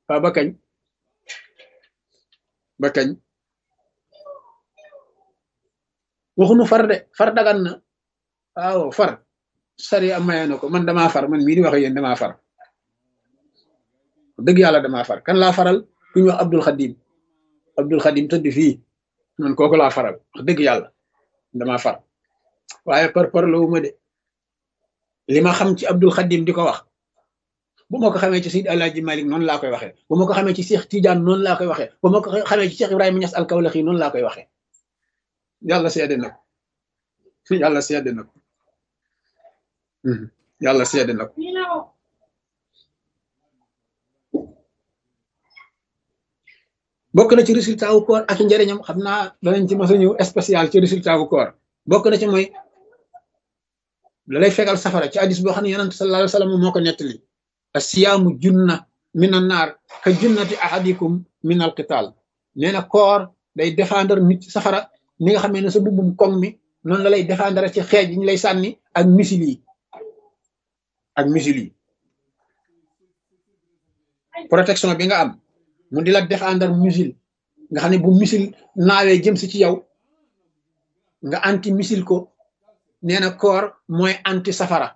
waaw ba kañ ba kañ waxunu far de far dagan na waaw far sari am maye na ko man damaa far man mii di wax yéen damaa far dëgg yàlla damaa far kan laa faral ku ñu wax Abdul Xadim Abdul Xadim tëdd fii man kooku laa faral wax dëgg yàlla damaa far waaye par par la wuma de li ma xam ci Abdul Xadim di ko wax bu ma ko xamee ci Seydi Alaaji Malik noonu laa koy waxee bu ma ko xamee ci Cheikh Tidiane noonu laa koy waxee bu ma ko xamee ci Cheikh Ibrahima Niass Alkawlaxi noonu laa koy waxee yàlla seede na ko yàlla seede na ko yàlla seede na ko bokk na ci résultat wu koor ak njëriñam xam naa danañ ci mos a ñëw spécial ci résultat wu koor bokk na ci mooy la lay fegal safara ci hadis boo xam ne yonent sallallahu alayhi wa sallam moo ko nettali asiyaamu junna min an naar ka junnati ahadikum min al qital nee na koor day défendre nit ci safara ni nga xamee ne sa bubbum koŋ mi noonu la lay défendre ci xeej yi ñu lay sànni ak misil yi ak misil yi protection bi nga am mu di la défendre missile nga xam ne bu missile naawee jëm si ci yow nga anti missile ko nee na koor mooy anti safara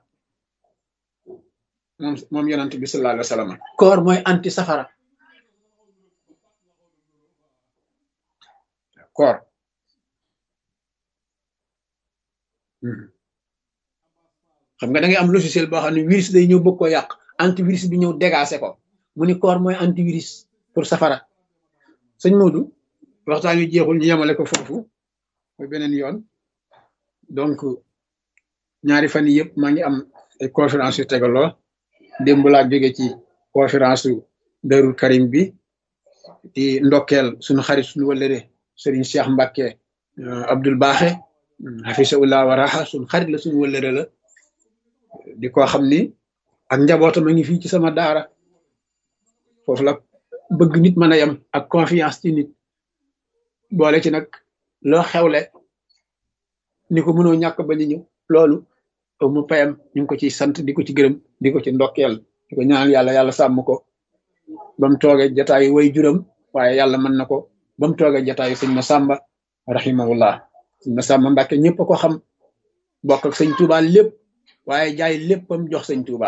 moom moom yonent bi sallallahu alayhi wa sallam koor mooy anti safara koor xam nga da ngay am logiciel boo xam ne virus day ñëw bëgg ko yàq antivirus bi ñëw dégacé ko mu ni koor mooy antivirus pour safara sëñ Modou waxtaan wi jeexul ñu yemale ko foofu mooy beneen yoon donc ñaari fan yii yëpp maa ngi am ay conférence yu tegaloo démb laa jóge ci conférence su Darou Karim bi di ndokkeel suñu xarit suñu wëllëre Serigne Cheikh Mbacke Abdoul Baaxe hafisahullah wa raha suñu xarit la suñu wëllëre la di ko xam ni ak njabootam a ngi fii ci sama daara foofu la bëgg nit mën a yem ak confiance ci nit boole ci nag loo xewle ni ko mënoo ñàkk ba ni ñëw loolu mu payam ñu ngi ko ciy sant di ko ci gërëm di ko ci ndokkeel di ko ñaanal yàlla yàlla sàmm ko ba mu toogee jataayu way juram waaye yàlla mën na ko ba mu toogee jataayu sëñ Masamba rahimahullah sëñ Masamba Mbàkke ñëpp a ko xam bokk ak sëñ Touba lépp waaye jaay léppam jox sëñ Touba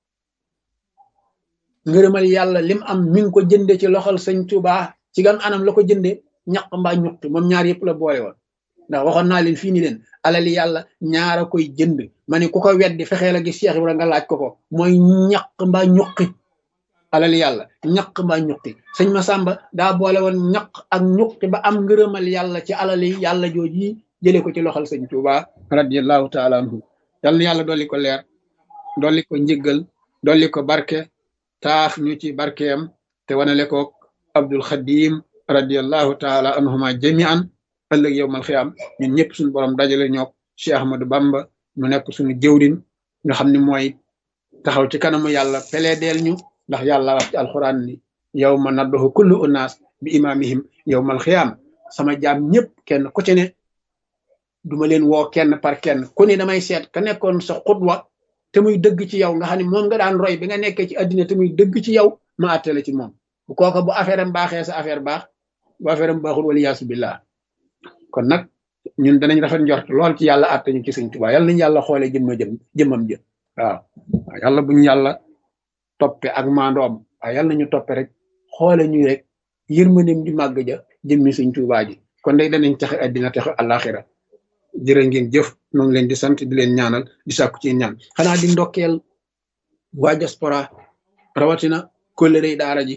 ngërëmal yàlla lim am mi ngi ko jënde ci loxol sëñ Touba ci gan anam la ko jënde ñaq mbaa ñuqti moom ñaar yëpp la boole woon ndax waxoon naa leen fii ni leen alali yàlla ñaara koy jënd ma ne ku ko weddi fexee la gis Cheikh Ibra nga laaj ko ko mooy ñaq mbaa ñuqi alali yàlla ñaq mbaa ñuqi sëñ Masamba daa boole woon ñaq ak ñuqi ba am ngërëmal yàlla ci alali yàlla jooji jëlee ko ci loxol sëñ Touba radiallahu taala anhu yal na yàlla dolli ko leer dolli ko njëggal dolli ko barke taaf ñu ci barkeem te wanale ko Abdul Xadim radiallahu taala anhuma jamian ëllëg yow mal xiyaam ñun ñëpp suñu borom dajale ñook Cheikh Ahmadou Bamba mu nekk suñu jëwrin nga xam ne mooy taxaw ci kanamu yàlla peleedeel ñu ndax yàlla wax ci alxuraan ni yow ma naddoxu kullu unaas bi imaamihim yow mal xiyaam sama jaam ñëpp kenn ku ci ne duma leen woo kenn par kenn ku ne damay seet ka nekkoon sa xutwa te muy dëgg ci yow nga xam ne moom nga daan roy bi nga nekkee ci àddina te muy dëgg ci yow ma àttale ci moom bu kooka bu affaire am baaxee sa affaire baax bu affaire am baaxul wala yaasu billah kon nag ñun danañ rafet njort lool ci yàlla àtte ñu ci sëñ Tuubaa yàlla nañu yàlla xoolee jëmma jëm jëmmam jëm waaw waaw yàlla buñu yàlla toppe ak maandoom waaw yàlla nañu toppe rek xoole ñu rek yërmandeem di màgg ja jëmmi sëñ Tuubaa ji kon day danañ taxe àddina taxe àllaaxira jërë ngeen jëf ñoo ngi leen di sant di leen ñaanal di sàkku ci ñaan xanaa di ndokkeel waa diaspora rawatina kóllëre daara ji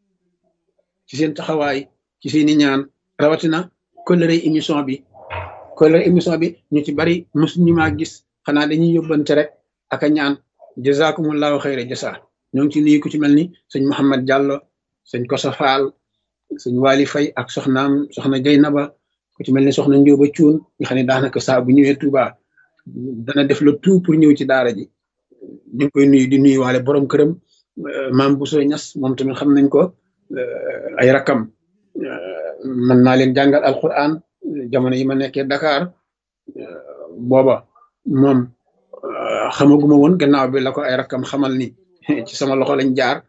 ci seen taxawaay ci seeni ñaan rawatina kóllëre émission bi kóllëre émission bi ñu ci bari mosuñu maa gis xanaa dañuy yóbbante rek ak a ñaan jazakumullahu xayra jasa ñoo ngi ci nuyu ku ci mel ni sëñ Mouhamed Diallo sëñ Kosa Fall sëñ Wali Fay ak soxnaam soxna Jeynaba ku ci mel ni soxna Njóoba Cuun nga xam ne daanaka saa bu ñëwee Touba dana def le tout pour ñëw ci daara ji ñu ngi koy nuyu di nuyu waale borom këram maam Bousso Ñas moom tamit xam nañ ko ay rakam mën naa leen jàngal alquran jamono yi ma nekkee Dakar booba moom xamaguma woon gannaaw bi la ko ay rakam xamal ni ci sama loxo lañ jaar